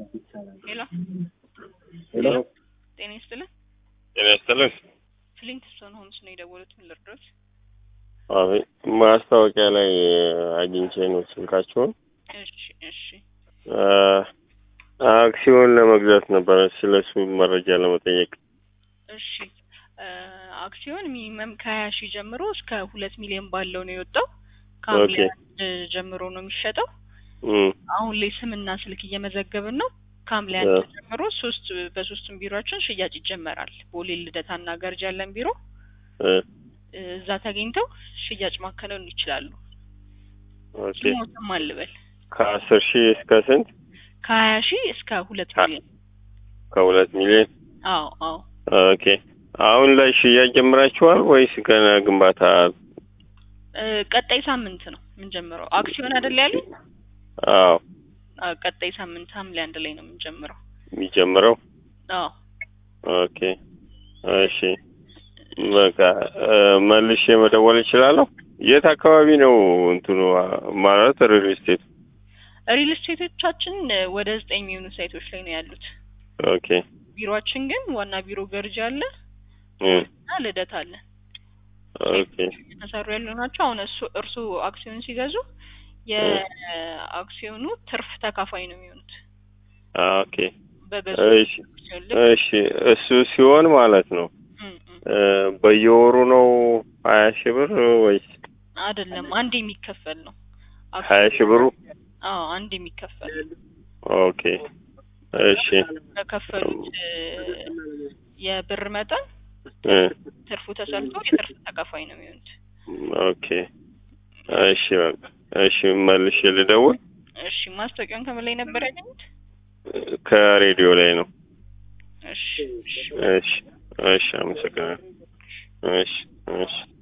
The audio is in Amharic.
ሄሎ ሄሎ ጤና ይስጥልን። ጤና ይስጥልን። ፍሊንትስቶን ሆምስ ነው የደወሉት። ምን ልርዳዎት? አቤት ማስታወቂያ ላይ አግኝቼ ነው ስልካችሁን። እሺ እሺ አ፣ አክሲዮን ለመግዛት ነበረ ስለሱ መረጃ ለመጠየቅ። እሺ እ፣ አክሲዮን ሚኒመም ከሀያ ሺህ ጀምሮ እስከ ሁለት ሚሊዮን ባለው ነው የወጣው። ከሐምሌ ኦኬ። አንድ ጀምሮ ነው የሚሸጠው። እም፣ አሁን ላይ ስምና ስልክ እየመዘገብን ነው። ከሐምሌ አንድ እ። ጀምሮ ሶስት በሶስቱም ቢሮችን ሽያጭ ይጀመራል። ቦሌ፣ ልደታና ገርጂ ያለን ቢሮ እ፣ እ፣ እዛ ተገኝተው ሽያጭ ማከናወን ይችላሉ። ኦኬ ስሞትም አልበል ከአስር ሺህ እስከ ስንት? ከሀያ ሺህ እስከ ሁለት አ- ሚሊዮን ከሁለት ሚሊዮን አዎ አዎ ኦኬ። አሁን ላይ ሽያጭ ጀምራችኋል ወይስ ገና ግንባታ? እ፣ ቀጣይ ሳምንት ነው የምንጀምረው። አክሲዮን አይደል ያሉኝ? አዎ አዎ፣ ቀጣይ ሳምንት ሐምሌ አንድ ላይ ነው የምንጀምረው። የሚጀምረው። አዎ ኦኬ እሺ፣ በቃ እ፣ መልሼ መደወል እችላለሁ። የት አካባቢ ነው እንትኑ ማለት ሪል ስቴት? ሪል ስቴቶቻችን እ፣ ወደ ዘጠኝ የሚሆኑ ሳይቶች ላይ ነው ያሉት። ኦኬ ቢሮአችን ግን ዋና ቢሮ ገርጂ አለ እ፣ እና ልደት አለ ኦኬ የተሰሩ ያሉ ናቸው። አሁን እሱ እርሱ አክሲዮን ሲገዙ የአክሲዮኑ ትርፍ ተካፋይ ነው የሚሆኑት ኦኬ በገዙ እሺ አክሲዮን ልክ እሺ እሱ ሲሆን ማለት ነው እም፣ እም። እ፣ በየወሩ ነው ሀያ ሺህ ብር ወይስ አይደለም አንድ የሚከፈል ነው። ሀያ ሺህ ብሩ? አዎ አንድ የሚከፈል ኦኬ እሺ በከፈሉት እ፣ የብር መጠን እ፣ ትርፉ ተሰልቶ የትርፍ ተካፋይ ነው የሚሆኑት። ኦኬ እሺ በቃ እሺ መልሼ ልደውል። እሺ ማስታወቂያውን ከምን ላይ ነበር ያገኙት? ከሬዲዮ ላይ ነው። እሺ እሺ እሺ እሺ አመሰግናለሁ። እሺ እሺ